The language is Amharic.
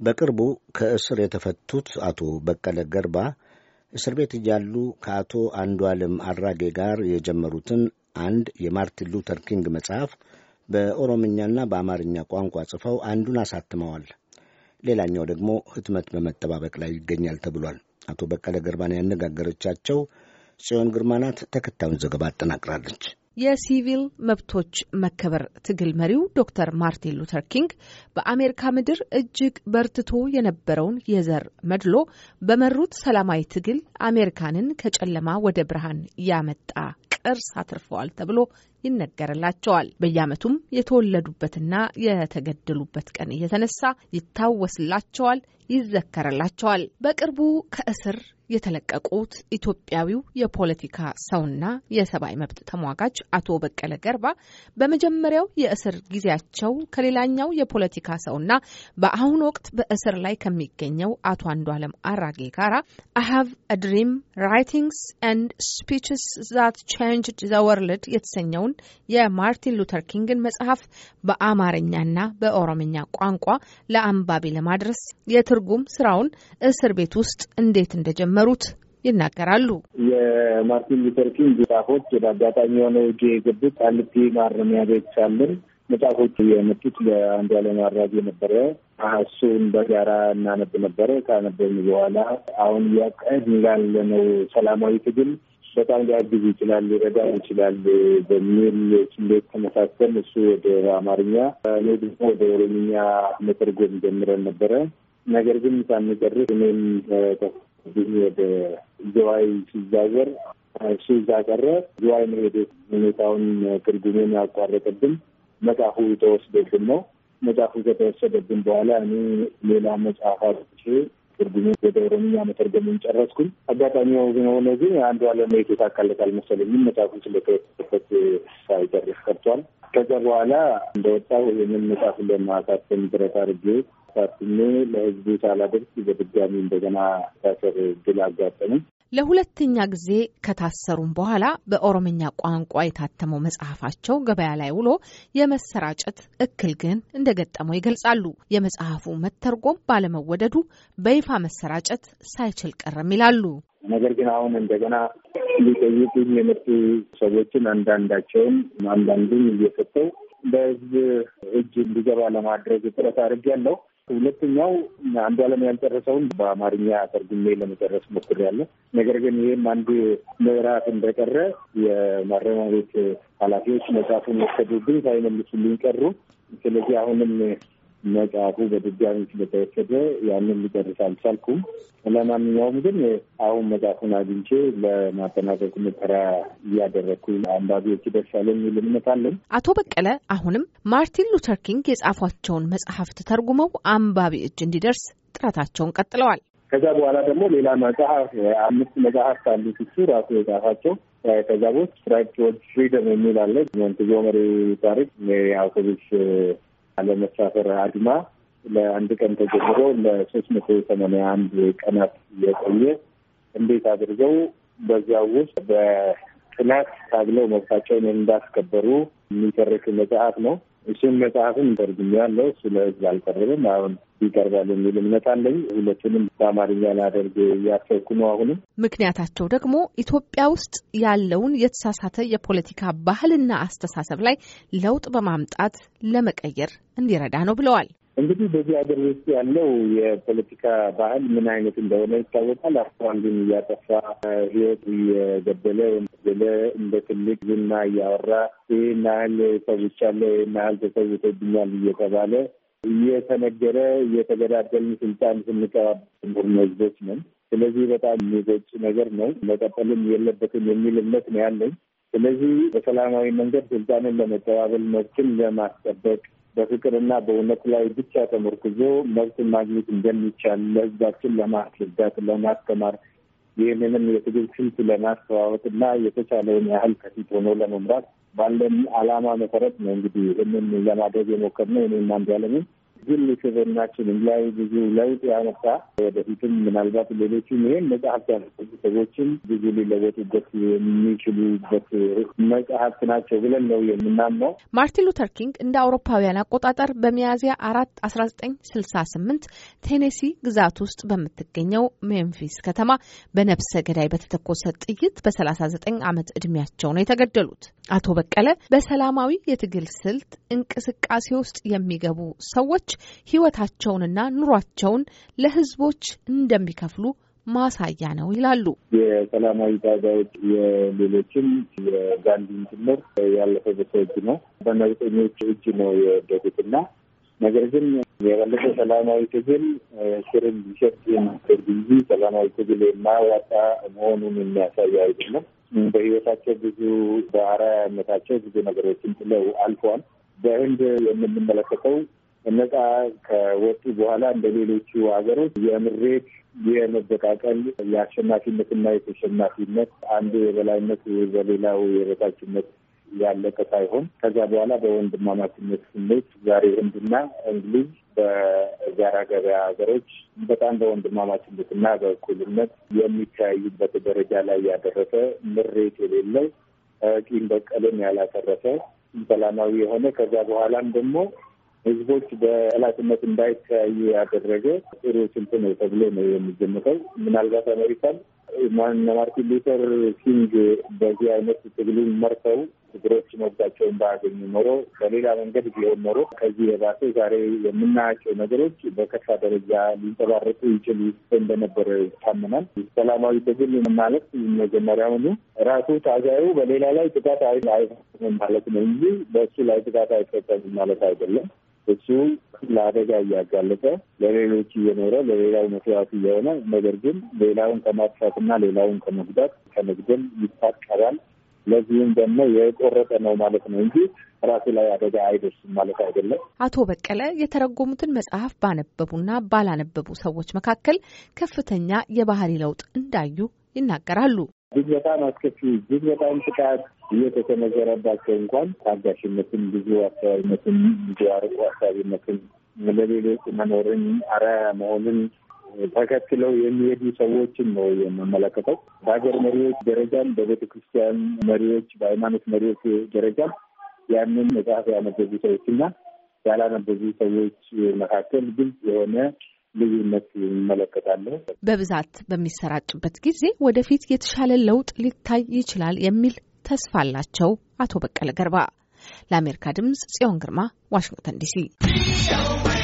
በቅርቡ ከእስር የተፈቱት አቶ በቀለ ገርባ እስር ቤት እያሉ ከአቶ አንዱዓለም አራጌ ጋር የጀመሩትን አንድ የማርቲን ሉተር ኪንግ መጽሐፍ በኦሮምኛና በአማርኛ ቋንቋ ጽፈው አንዱን አሳትመዋል። ሌላኛው ደግሞ ህትመት በመጠባበቅ ላይ ይገኛል ተብሏል። አቶ በቀለ ገርባን ያነጋገረቻቸው ጽዮን ግርማ ናት። ተከታዩን ዘገባ አጠናቅራለች። የሲቪል መብቶች መከበር ትግል መሪው ዶክተር ማርቲን ሉተር ኪንግ በአሜሪካ ምድር እጅግ በርትቶ የነበረውን የዘር መድሎ በመሩት ሰላማዊ ትግል አሜሪካንን ከጨለማ ወደ ብርሃን ያመጣ ቅርስ አትርፈዋል ተብሎ ይነገርላቸዋል። በየዓመቱም የተወለዱበትና የተገደሉበት ቀን እየተነሳ ይታወስላቸዋል፣ ይዘከርላቸዋል። በቅርቡ ከእስር የተለቀቁት ኢትዮጵያዊው የፖለቲካ ሰውና የሰብአዊ መብት ተሟጋች አቶ በቀለ ገርባ በመጀመሪያው የእስር ጊዜያቸው ከሌላኛው የፖለቲካ ሰውና በአሁኑ ወቅት በእስር ላይ ከሚገኘው አቶ አንዱዓለም አራጌ ጋራ አይ ሃቭ አ ድሪም ራይቲንግስ ኤንድ ስፒችስ ዛት ቼንጅድ ዘ ወርልድ የተሰኘውን የማርቲን ሉተር ኪንግን መጽሐፍ በአማርኛና በኦሮምኛ ቋንቋ ለአንባቢ ለማድረስ የትርጉም ስራውን እስር ቤት ውስጥ እንዴት እንደጀመሩ ሩት ይናገራሉ። የማርቲን ሉተር ኪንግ መጽሐፎች ወደ አጋጣሚ የሆነው እጅ የገቡት ቃሊቲ ማረሚያ ቤት ሳለን መጽሐፎቹ የመጡት ለአንዱዓለም አራጌ ነበረ። እሱን በጋራ እናነብ ነበረ። ካነበብን በኋላ አሁን እያካሄድን ላለነው ሰላማዊ ትግል በጣም ሊያግዝ ይችላል፣ ሊረዳ ይችላል በሚል ስሌት ተመሳሰል እሱ ወደ አማርኛ እኔ ደግሞ ወደ ኦሮምኛ መተርጎም ጀምረን ነበረ። ነገር ግን ሳንጨርስ እኔም ግን ወደ ዝዋይ ሲዛወር እሱ እዛ ቀረ። ዝዋይ መሄድ ሁኔታውን ትርጉሜን ያቋረጠብን መጽሐፉ ተወስዶብን ነው። መጽሐፉ ከተወሰደብን በኋላ እኔ ሌላ መጽሐፍ አርቼ ትርጉሜን ወደ ኦሮምኛ መተርጎምን ጨረስኩኝ። አጋጣሚ ሆነ ግን አንዱዓለም የተሳካለት አልመሰለኝም። መጽሐፉ ስለተወሰደበት ሳይጨርስ ቀርቷል። ከዛ በኋላ እንደወጣው ይህንን መጽሐፍ ለማሳተም ጥረት አድርጌ ሳትሜ ለሕዝቡ ሳላደርስ በድጋሚ እንደገና ታሰር ድል አጋጠመኝ። ለሁለተኛ ጊዜ ከታሰሩም በኋላ በኦሮምኛ ቋንቋ የታተመው መጽሐፋቸው ገበያ ላይ ውሎ የመሰራጨት እክል ግን እንደገጠመው ይገልጻሉ። የመጽሐፉ መተርጎም ባለመወደዱ በይፋ መሰራጨት ሳይችል ቀረም ይላሉ። ነገር ግን አሁን እንደገና ሊጠይቁኝ የመጡ ሰዎችን አንዳንዳቸውን አንዳንዱን እየሰጠው በህዝብ እጅ እንዲገባ ለማድረግ ጥረት አድርጌያለሁ። ሁለተኛው አንዱዓለም ያልጨረሰውን በአማርኛ ተርጉሜ ለመጨረስ ሞክሬያለሁ። ነገር ግን ይህም አንዱ ምዕራፍ እንደቀረ የማረሚያ ቤት ኃላፊዎች መጽሐፉን ወሰዱብኝ፣ ሳይመልሱልኝ ቀሩ። ስለዚህ አሁንም መጽሐፉ በድጋሚ ስለተወሰደ ያንን ሊጨርስ አልቻልኩም። ለማንኛውም ግን አሁን መጽሐፉን አግኝቼ ለማጠናቀቅ ሙከራ እያደረግኩ አንባቢዎች ይደርሳል የሚል እምነት አለን። አቶ በቀለ አሁንም ማርቲን ሉተር ኪንግ የጻፏቸውን መጽሐፍት ተርጉመው አንባቢ እጅ እንዲደርስ ጥረታቸውን ቀጥለዋል። ከዛ በኋላ ደግሞ ሌላ መጽሐፍ አምስት መጽሐፍት አሉት እሱ ራሱ የጻፋቸው ከዛ ውስጥ ራይት ቶወርድ ፍሪደም የሚል አለ። ሞንትጎመሪ ታሪክ የአውቶቡስ አለመሳፈር አድማ ለአንድ ቀን ተጀምሮ ለሶስት መቶ ሰማንያ አንድ ቀናት የቆየ እንዴት አድርገው በዚያ ውስጥ በጥናት ታግለው መብታቸውን እንዳስከበሩ የሚተርክ መጽሐፍ ነው። እሱም መጽሐፍን ተርጉሜ ያለው እሱ ለሕዝብ አልቀረብም። አሁን ይቀርባል የሚል እምነት አለኝ። ሁለቱንም በአማርኛ ላደርግ እያሰብኩ ነው። አሁንም ምክንያታቸው ደግሞ ኢትዮጵያ ውስጥ ያለውን የተሳሳተ የፖለቲካ ባህልና አስተሳሰብ ላይ ለውጥ በማምጣት ለመቀየር እንዲረዳ ነው ብለዋል። እንግዲህ በዚህ ሀገር ውስጥ ያለው የፖለቲካ ባህል ምን አይነት እንደሆነ ይታወቃል። አቶ አንዱን እያጠፋ ህይወት እየገደለ ገለ እንደ ትልቅ ዝና እያወራ ይህን ያህል ሰውቻለሁ፣ ይህን ያህል ተሰውቶብኛል እየተባለ እየተነገረ እየተገዳደልን ስልጣን ስንቀባበል ህዝቦች ነን። ስለዚህ በጣም የሚጎጭ ነገር ነው። መቀጠልም የለበትም የሚል እምነት ነው ያለኝ። ስለዚህ በሰላማዊ መንገድ ስልጣንን ለመቀባበል መብትን ለማስጠበቅ በፍቅርና በእውነት ላይ ብቻ ተመርኩዞ መብትን ማግኘት እንደሚቻል ለህዝባችን ለማስረዳት፣ ለማስተማር ይህንንም የትግል ስልት ለማስተዋወቅ እና የተቻለውን ያህል ከፊት ሆኖ ለመምራት ባለን ዓላማ መሰረት ነው እንግዲህ ይህንን ለማድረግ የሞከርነው። እኔም አንዱዓለምን ግል ስብዕናችንም ላይ ብዙ ለውጥ ያመጣ ወደፊትም ምናልባት ሌሎችም ይሄን መጽሐፍ ያነበቡ ሰዎችም ብዙ ሊለወጡበት የሚችሉበት መጽሐፍት ናቸው ብለን ነው የምናምነው። ማርቲን ሉተር ኪንግ እንደ አውሮፓውያን አቆጣጠር በሚያዝያ አራት አስራ ዘጠኝ ስልሳ ስምንት ቴኔሲ ግዛት ውስጥ በምትገኘው ሜምፊስ ከተማ በነብሰ ገዳይ በተተኮሰ ጥይት በሰላሳ ዘጠኝ ዓመት ዕድሜያቸው ነው የተገደሉት። አቶ በቀለ በሰላማዊ የትግል ስልት እንቅስቃሴ ውስጥ የሚገቡ ሰዎች ሕይወታቸውንና ኑሯቸውን ለሕዝቦች እንደሚከፍሉ ማሳያ ነው ይላሉ። የሰላማዊ ታጋዮች የሌሎችም የጋንዲን ጭምር ያለፈ በሰው እጅ ነው፣ በነውጠኞች እጅ ነው የወደቁትና ነገር ግን የበለጠ ሰላማዊ ትግል ስርን ሊሸጥ የሚያደርግ እንጂ ሰላማዊ ትግል የማያዋጣ መሆኑን የሚያሳይ አይደለም። በህይወታቸው ብዙ በአርአያነታቸው ብዙ ነገሮችን ጥለው አልፈዋል። በህንድ የምንመለከተው ነጻ ከወጡ በኋላ እንደ ሌሎቹ ሀገሮች የምሬት የመበቃቀል የአሸናፊነትና የተሸናፊነት አንዱ የበላይነት በሌላው የበታችነት ያለቀ ሳይሆን ከዛ በኋላ በወንድማማችነት ስሜት ዛሬ ህንድና እንግሊዝ በጋራ ገበያ ሀገሮች በጣም በወንድማማችነትና በእኩልነት የሚተያዩበት ደረጃ ላይ ያደረሰ ምሬት የሌለው ቂም በቀልን ያላተረፈ ሰላማዊ የሆነ ከዛ በኋላም ደግሞ ህዝቦች በጠላትነት እንዳይተያዩ ያደረገ ጥሩ ስልት ነው ተብሎ ነው የሚገመተው። ምናልባት አሜሪካን ማርቲን ሉተር ኪንግ በዚህ አይነት ትግሉን መርተው ችግሮች መብታቸውን ባያገኙ ኖሮ በሌላ መንገድ ቢሆን ኖሮ ከዚህ የባሰ ዛሬ የምናያቸው ነገሮች በከፋ ደረጃ ሊንጸባረቁ ይችሉ እንደነበረ ይታመናል። ሰላማዊ ትግል ማለት መጀመሪያውኑ ራሱ ታጋዩ በሌላ ላይ ጥቃት አይፈጽምም ማለት ነው እንጂ በእሱ ላይ ጥቃት አይፈጸምም ማለት አይደለም። እሱ ለአደጋ እያጋለጠ ለሌሎች እየኖረ ለሌላው መስዋዕት እየሆነ ነገር ግን ሌላውን ከማጥፋትና ሌላውን ከመጉዳት ከመግደል ይታቀባል። ለዚህም ደግሞ የቆረጠ ነው ማለት ነው እንጂ ራሱ ላይ አደጋ አይደርስም ማለት አይደለም። አቶ በቀለ የተረጎሙትን መጽሐፍ ባነበቡና ባላነበቡ ሰዎች መካከል ከፍተኛ የባህሪ ለውጥ እንዳዩ ይናገራሉ። እጅግ በጣም አስከፊ እጅግ በጣም ጥቃት እየተሰነዘረባቸው እንኳን ታጋሽነትን፣ ብዙ አስተዋይነትን፣ ብዙ አርቆ አሳቢነትን፣ ለሌሎች መኖርን፣ አርአያ መሆንን ተከትለው የሚሄዱ ሰዎችን ነው የምመለከተው። በሀገር መሪዎች ደረጃም፣ በቤተ ክርስቲያን መሪዎች፣ በሃይማኖት መሪዎች ደረጃም ያንን መጽሐፍ ያነበቡ ሰዎችና ያላነበቡ ሰዎች መካከል ግልጽ የሆነ ልዩነት ይመለከታለሁ። በብዛት በሚሰራጭበት ጊዜ ወደፊት የተሻለ ለውጥ ሊታይ ይችላል የሚል ተስፋ አላቸው አቶ በቀለ ገርባ። ለአሜሪካ ድምጽ ጽዮን ግርማ ዋሽንግተን ዲሲ